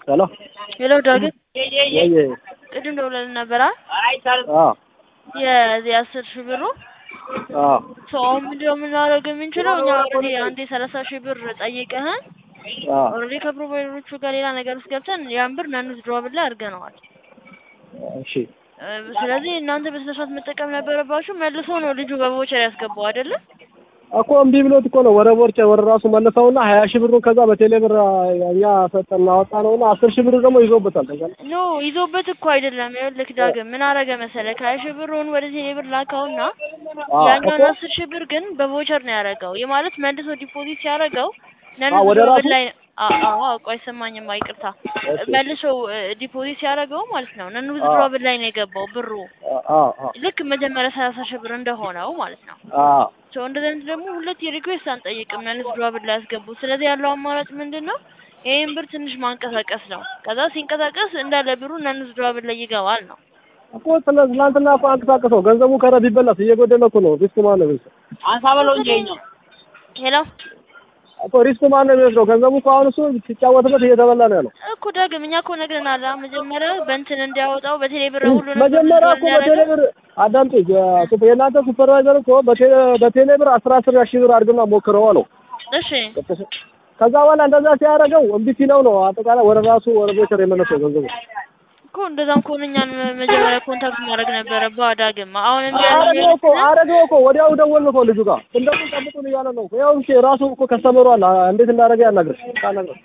ሄሎ ሄሎ ዳግም ወይ ቅድም ደውለን ነበር አ የዚህ አስር ሺህ ብሩ አ ሰው አሁን ምንድነው የምናደርገው የምንችለው እኛ ኦልሬዲ አንድ የሰላሳ ሺህ ብር ጠይቀህን አ ኦልሬዲ ከፕሮቫይደሮቹ ጋር ሌላ ነገር ውስጥ ገብተን ያን ብር ናኑዝ ድሮብል ላይ አድርገነዋል። እሺ እ ስለዚህ እናንተ በስነ ስርዓት መጠቀም ነበረባችሁ። መልሶ ነው ልጁ በቮቸር ያስገባው አይደለም? እኮ እምቢ ብሎት እኮ ነው ወደ ቦርጭ ወደ ራሱ መለሰውና ሀያ ሺህ ብሩን ከዛ በቴሌ ብር እኛ ሰጠን አወጣ ነውና አስር ሺህ ብር ደግሞ ይዞበታል። ታውቃለህ? ኖ ይዞበት እኮ አይደለም። ይኸውልህ ዳግም ምን አረገ መሰለህ ከሀያ ሺህ ብሩን ወደ ቴሌ ብር ላካውና አ ያኛውን እኮ አስር ሺህ ብር ግን በቮቸር ነው ያደረገው። ይህ ማለት መልሶ ዲፖዚት ሲያደርገው ነን አ ወደ ድሮብል ራሱ? ላይ አዎ ቆይ ሰማኝማ ይቅርታ እሺ። መልሶ ዲፖዚት ሲያደርገው ማለት ነው ነን አ ድሮብል ላይ ነው የገባው ብሩ አ አ ልክ መጀመሪያ ሰላሳ ሺህ ብር እንደሆነው ማለት ነው። አ ሶ እንደዚህ አይነት ደግሞ ሁለት የሪኩዌስት አንጠይቅም ነን ድሮብል ላይ ያስገቡ። ስለዚህ ያለው አማራጭ ምንድን ነው? ይሄን ብር ትንሽ ማንቀሳቀስ ነው። ከዛ ሲንቀሳቀስ እንዳለ ብሩ ነን ድሮብል ላይ ይገባል ነው። እኮ ስለ ትናንትና እኮ አንቀሳቀሰው ገንዘቡ ከረ ቢበላስ እየጎደለ እኮ ነው። ሪስክ ማን ነው የሚወስደው? አንሳ በለው እንጂ ይኸኛው ሄሎ እኮ ሪስክ ማን ነው የሚወስደው? ገንዘቡ እኮ አሁን እሱ ሲጫወትበት እየተበላ ነው ያለው። እኮ ዳግም እኛ እኮ ነግረናል። አ መጀመሪያ በእንትን እንዲያወጣው በቴሌ ብር ሁሉንም መጀመሪያ እኮ እንዲያደርግ በቴሌ ብር አዳምጪ፣ የ- የእናንተ ሱፐርቫይዘር እኮ በቴሌ በቴሌ ብር አስራ አስር ሺህ ብር አድርግና ሞክረው አለው። እሺ ከዛ በኋላ እንደዛ ሲያደርገው እምቢ ሲለው ነው አጠቃላይ ወደ ራሱ ወደ ቦቸር የመለሰው ገንዘቡ። እኮ እንደዛም ከሆነ እኛን መጀመሪያ ኮንታክት ማድረግ ነበረብህ ዳግም። አሁን እምቢ አረገው እኮ ያለ አረገው እኮ ወዲያው ደወልን እኮ ልጁ ጋር እንደምን ጠብቁን እያለ ነው። ያው እሺ ራሱ እኮ ከስተመሩ አለ እንዴት እንዳደረገ ያናግርሽ ታናግረው።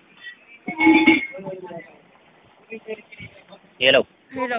ሄሎ ሄሎ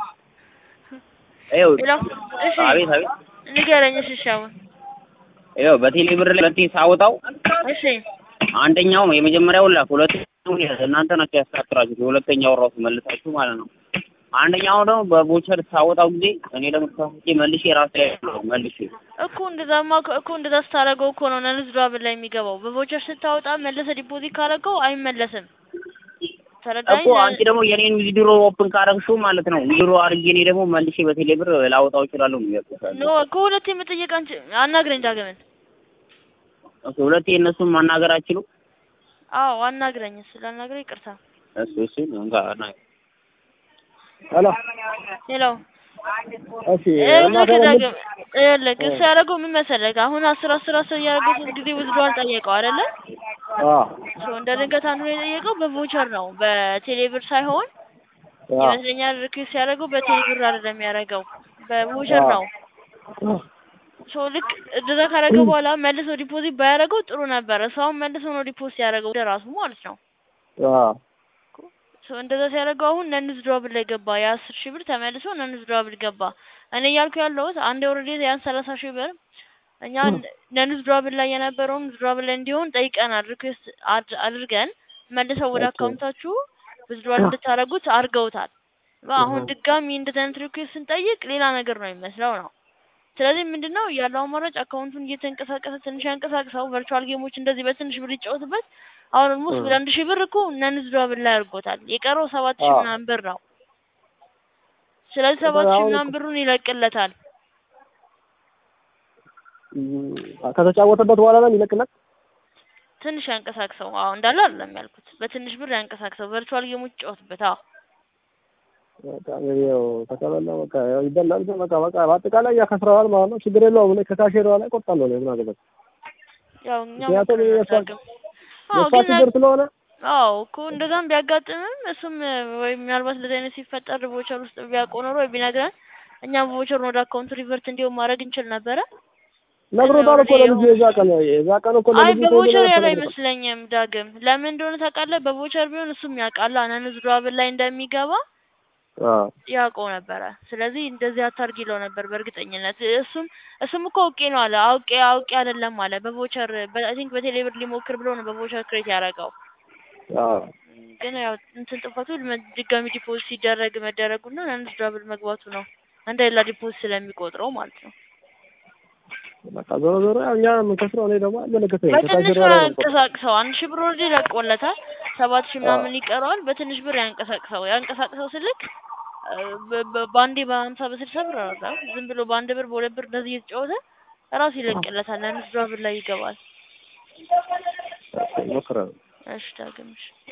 ይኸው ሄሎ እሺ አቤት አቤት ንገረኝ። እሺ እሺ አሁን ይኸው በቴሌ ብር ላይ ሁለቴ ሳወጣው እሺ አንደኛው የመጀመሪያው ላክ ሁለተኛው እናንተ ናቸው ያስተካክላችሁት የሁለተኛው ራሱ መልሳችሁ ማለት ነው። አንደኛው ደግሞ በቦቸር ሳወጣው ጊዜ እኔ ደግሞ ተሳስቼ መልሼ ራሴ መልሼ እኮ እንደዛማ እኮ- እኮ እንደዛ ስታደርገው እኮ ነው ነንዝ ድራብል ላይ የሚገባው። በቮቸር ስታወጣ መልሰህ ዲፖዚት ካደረገው አይመለስም። ተረዳኝ። እኮ አንቺ ደግሞ የኔን ዊዝድሮ ኦፕን ካረግሽው ማለት ነው ዊዝድሮ አድርጌ እኔ ደግሞ መልሼ በቴሌ ብር ላወጣው እችላለሁ ነው ያልኩት። ኖ እኮ ሁለቴ መጠየቅ አንቺ አናግረኝ ዳግምን። ኦኬ ሁለቴ እነሱን ማናገር አችሉ አዎ አናግረኝ። ስላናግረኝ ይቅርታ። እሱ እሱ እንጋ ና ሄሎ ሄሎ እሺ እና ልክ ደግሞ ዳግም ይኸውልህ እሱ ያደረገው ምን መሰለህ? አሁን አስር አስር አስር እያደረገ ሶስት ጊዜ ውዝድዋል ጠየቀው አይደለ? አ ሶ እንደ ድንገት አንዱ ነው የጠየቀው በቮቸር ነው በቴሌ ብር ሳይሆን አ ይመስለኛል ሪኩዌስት ያደረገው በቴሌ ብር አይደለም ያደረገው በቮቸር ነው። ሶ ልክ እንደዛ ካደረገ በኋላ መልሶ ዲፖዚት ባያደርገው ጥሩ ነበረ። ሰውን መልሶ ነው ዲፖዚት ያደረገው ወደ ራሱ ማለት ነው። አ ሶ እንደዛ ሲያደርገው አሁን ነንዝ ድሮብል ላይ ገባ። የአስር ሺህ ብር ተመልሶ ነንዝ ድሮብል ገባ። እኔ እያልኩ ያለሁት አንድ ኦልሬዲ ያን ሰላሳ ሺህ ብር እኛ ነንዝ ድሮብል ላይ የነበረውን ድሮብል ላይ እንዲሆን ጠይቀናል። ሪኩዌስት አድርገን መልሰው ወደ ኦኬ። አካውንታችሁ ዊዝድሮዋል እንድታደርጉት አድርገውታል። አሁን ድጋሚ እንደዚህ አይነት ሪኩዌስት ስንጠይቅ ሌላ ነገር ነው የሚመስለው ነው። ስለዚህ ምንድነው ያለው አማራጭ አካውንቱን እየተንቀሳቀሰ ትንሽ ያንቀሳቅሰው፣ ቨርቹዋል ጌሞች እንደዚህ በትንሽ ብር ይጫወትበት። አሁን ኦልሞስት ወደ አንድ ሺህ ብር እኮ ነንዝ ድሮብል ላይ አድርጎታል። የቀረው ሰባት ሺህ አዎ። ምናምን ብር ነው። ስለዚህ ሰባት ሺህ አሁን ምናምን ብሩን ይለቅለታል። እም፣ ከተጫወተበት በኋላ ነው የሚለቅለት። ትንሽ ያንቀሳቅሰው። አዎ እንዳለ አይደለም ያልኩት፣ በትንሽ ብር ያንቀሳቅሰው። ቨርቹዋል ጌሞች ይጫወትበት። አዎ በቃ ያው ከተበላ በቃ ያው ይበላል። በቃ በቃ በአጠቃላይ ያከስረዋል ማለት ነው። ችግር የለውም። እኔ ከካሼሯ ላይ ቆርጣለሁ ነው ምን አገባኝ። ያው እኛ ምክንያቱም ሞክረናል የእሷ ዳግም። አዎ የእሷ ግን ችግር ስለሆነ አዎ እኮ እንደዛም ቢያጋጥምም እሱም ወይ ምናልባት እንደዚህ አይነት ሲፈጠር ቮቸር ውስጥ ቢያውቀው ኖሮ ወይ ቢነግረን እኛም ቮቸሩን ወደ አካውንቱ ሪቨርት እንዲሆን ማድረግ እንችል ነበረ። ነግሮታል እኮ ለልጁ የዛ ቀን የዛ ቀን እኮ አይ ለልጁ በቮቸር ተወልዶ ያለ ነበር። አይመስለኝም ዳግም። ለምን እንደሆነ ታውቃለህ? በቮቸር ቢሆን እሱም ያውቃል ነንዝ ድራብል ላይ እንደሚገባ አዎ ያውቀው ነበረ። ስለዚህ እንደዚህ አታርግ ይለው ነበር በእርግጠኝነት። እሱም እሱም እኮ አውቄ ነው አለ። አውቄ አውቄ አይደለም አለ። በቮቸር አይ ቲንክ በቴሌብር ሊሞክር ብሎ ነው በቮቸር ክሬት ያደረገው። አዎ ግን ያው እንትን ጥፋቱ መ- ድጋሚ ዲፖዚት ሲደረግ መደረጉና ነንዝ ድራብል መግባቱ ነው እንደ ሌላ ዲፖዚት ስለሚቆጥረው ማለት ነው። በቃ ዞሮ ዞሮ ያው እኛ የምንከስረው እኔ ደግሞ አይመለከተኝም። በትንሽ ከካሼሯ ብር ላይ ነው የምቆርጠው። ያንቀሳቅሰው። አንድ ሺህ ብር ወርድ ለቆለታል። ሰባት ሺህ ምናምን ይቀረዋል። በትንሽ ብር ያንቀሳቅሰው። ያንቀሳቅሰው ስልክ እ፣ በ- በ- በአንዴ በሀምሳ በስልሳ ብር አወጣ። ዝም ብሎ በአንድ ብር በሁለት ብር እንደዚህ እየተጫወተ ራሱ ይለቅለታል። ነንዝ ድራብል ላይ ይገባል። ሞክረው እሺ ዳግም እሺ